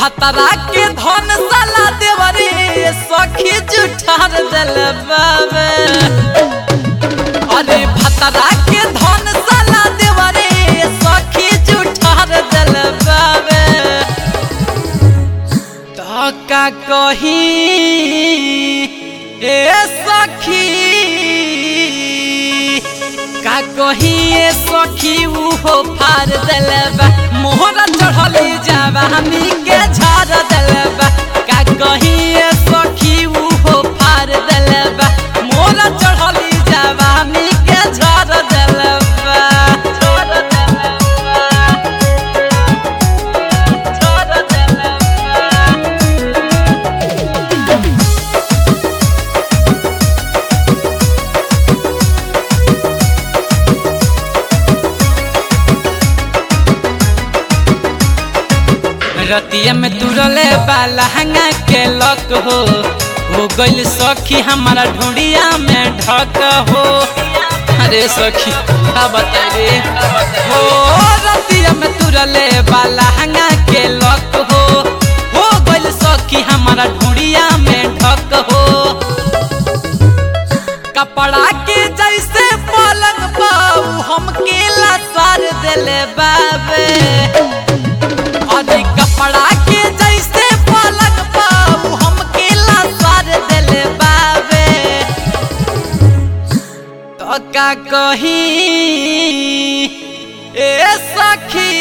भतरा के धन साला देवरे सखी जुठार दिल बाबे अरे भतरा के धन साला देवरे सखी जुठार दिल बाबे तो का कही ए सखी का कही ए सखी उहो फार दिलबा मोहरा चढ़ली जाबा हमी के झाड़ दिलबा का कही ए सखी उहो फार दिलबा मोहरा चढ़ली जाबा हमी के झाड़ दिलबा झाड़ दिलबा झाड़ दिलबा रतिया में तुरले बाला हंगा के लक हो हो गइल सखी हमारा ढूंढिया में ढक हो अरे सखी का बता रे हो रतिया में तुरले बाला हंगा के लक हो हो गइल सखी हमारा ढूंढिया में ढक हो कपड़ा के जैसे पलंग पाऊ हम केला सार दिले बाबे अरे कपड़ा के जैसे पलक पाऊ हम केला सार दिल बाबे तो का कही ए सखी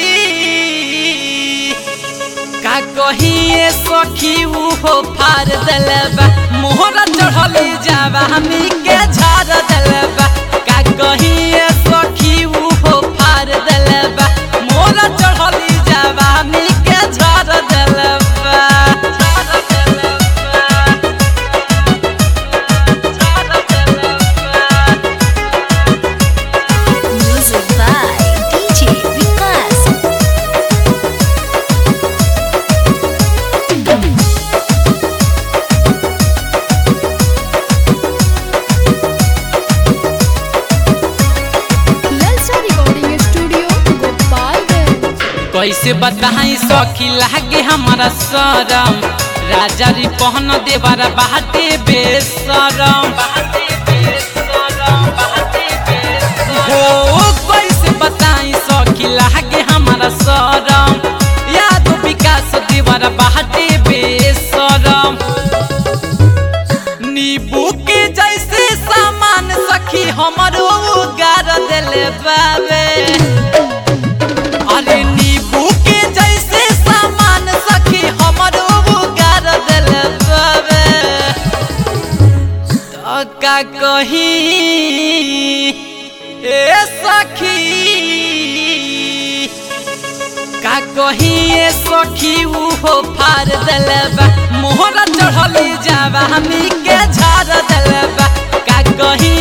का कही ए सखी उहो फार दिलबा मोहरा चढ़ली जाबा हमी के झाड़ दिलबा का कही ए सखी उहो फार दिलबा मोहरा चढ़ली जाबा हमी के झाड़ दिलबा झाड़ दिलबा झाड़ दिलबा Music by DJ Vikas. ललचा रिकॉर्डिंग स्टूडियो गोपालगंज कैसे बताई सखी लागे हमारा शरम राजा री पहन देवारा बाटे बेसरम हो कैसे बताई सखी लागे हमारा शरम याद विकास देवारा बाटे बेसरम नींबू के जैसे सामान सखी हमरो गार दिले बाबे अरे नींबू के जैसे सामान सखी हमरो गार दिल बाबे तो का कही ए सखी का कही ए सखी उहो फार दिलबा मोहरा चढ़ली जाबा हमी के झाड़ दिलबा का कही